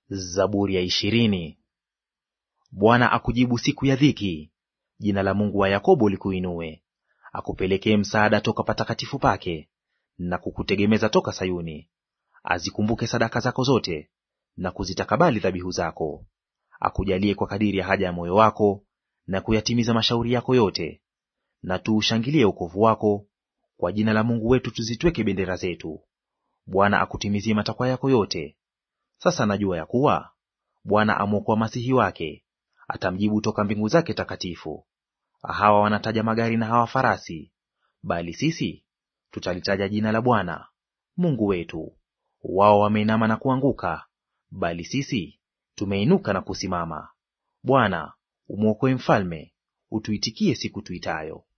Zaburi ya ishirini. Bwana akujibu siku ya dhiki, jina la Mungu wa Yakobo likuinue. Akupelekee msaada toka patakatifu pake, na kukutegemeza toka Sayuni. Azikumbuke sadaka zako zote, na kuzitakabali dhabihu zako. Akujalie kwa kadiri ya haja ya moyo wako, na kuyatimiza mashauri yako yote. Na tuushangilie wokovu wako, kwa jina la Mungu wetu tuzitweke bendera zetu. Bwana akutimizie matakwa yako yote. Sasa najua ya kuwa Bwana amwokoa masihi wake, atamjibu toka mbingu zake takatifu. Hawa wanataja magari na hawa farasi, bali sisi tutalitaja jina la Bwana Mungu wetu. Wao wameinama na kuanguka, bali sisi tumeinuka na kusimama. Bwana, umwokoe mfalme, utuitikie siku tuitayo.